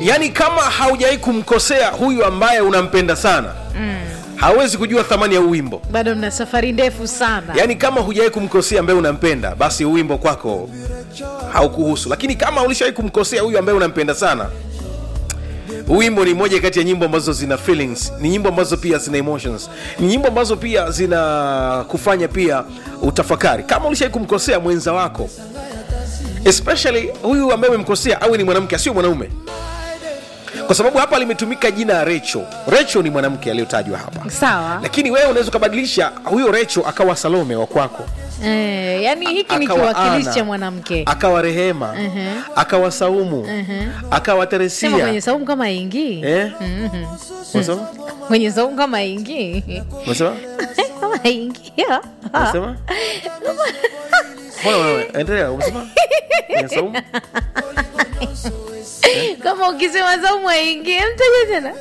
yaani kama haujawahi kumkosea huyu ambaye unampenda sana mm. hawezi kujua thamani ya huu wimbo bado mna safari ndefu sana yaani kama hujawahi kumkosea ambaye unampenda basi huu wimbo kwako haukuhusu lakini kama ulishawahi kumkosea huyu ambaye unampenda sana huu wimbo ni moja kati ya nyimbo ambazo zina feelings ni nyimbo ambazo pia zina emotions ni nyimbo ambazo pia zina kufanya pia utafakari kama ulishawahi kumkosea mwenza wako especially huyu ambaye umemkosea awe ni mwanamke asio mwanaume kwa sababu hapa limetumika jina ya recho recho ni mwanamke aliyotajwa hapa sawa lakini wewe unaweza ukabadilisha huyo recho akawa salome wa kwako eh, yani hiki ni akawa kiwakilishi Ana, cha mwanamke akawa rehema akawa saumu akawa sema teresia mwenye saumu kama ingii Eh? Unasema? mwenye saumu kama ingii Unasema? kama ingia Unasema? Mbona wewe? Endelea, umesema? Mwenye saumu? kama ukisema saumu aingie mtaje tena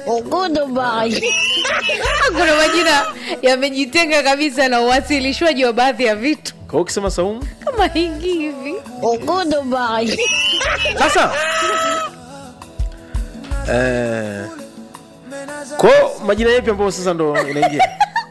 kuna majina yamejitenga kabisa na uwasilishwaji wa baadhi ya vitu Kwa hiyo ukisema saumu? kama ingi hivi Sasa eh, kwa hiyo majina yapi ambayo sasa ndo inaingia?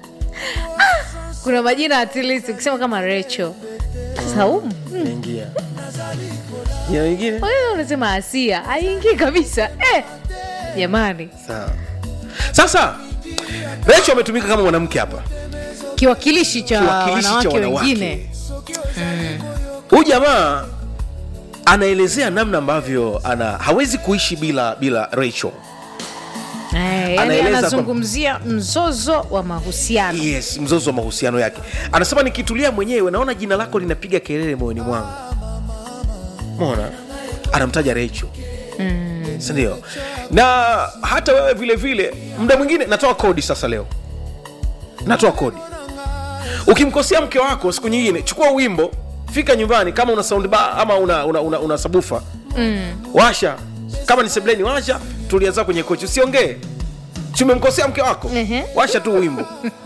kuna majina at least ukisema kama recho saumu Inaingia. Jina lingine? wewe unasema asia aingi kabisa eh, jamani Sawa. Sasa Rachel ametumika kama mwanamke hapa. kiwakilishi cha Kiwakilishi cha wanawake wanawake. wengine Huyu jamaa anaelezea namna ambavyo ana hawezi kuishi bila bila Rachel. Eh, yani Anaeleza anazungumzia mzozo wa mahusiano Yes, mzozo wa mahusiano yake. Anasema nikitulia mwenyewe naona jina lako linapiga kelele moyoni mwangu. Mona anamtaja Rachel. Mm. Sindio? Na hata wewe vile vile, muda mwingine natoa kodi sasa leo. Natoa kodi. Ukimkosea mke wako siku nyingine, chukua wimbo, fika nyumbani kama una sound bar ama una una, una, una sabufa. Mm. Washa. Kama ni sebleni washa, tulia zako kwenye kochi, usiongee. Tumemkosea mke wako. Ehe. Washa tu wimbo.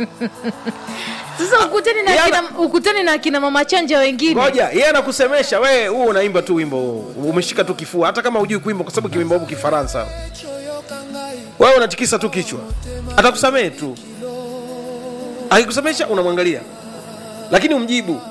sasa ukutani na, yana- kina, ukutani na kina mama chanja wengine ngoja yeye anakusemesha wewe huu unaimba tu wimbo huu. umeshika tu kifua hata kama hujui kuimba kwa sababu kiwimba huku kifaransa wewe unatikisa tu kichwa atakusamehe tu akikusemesha unamwangalia lakini umjibu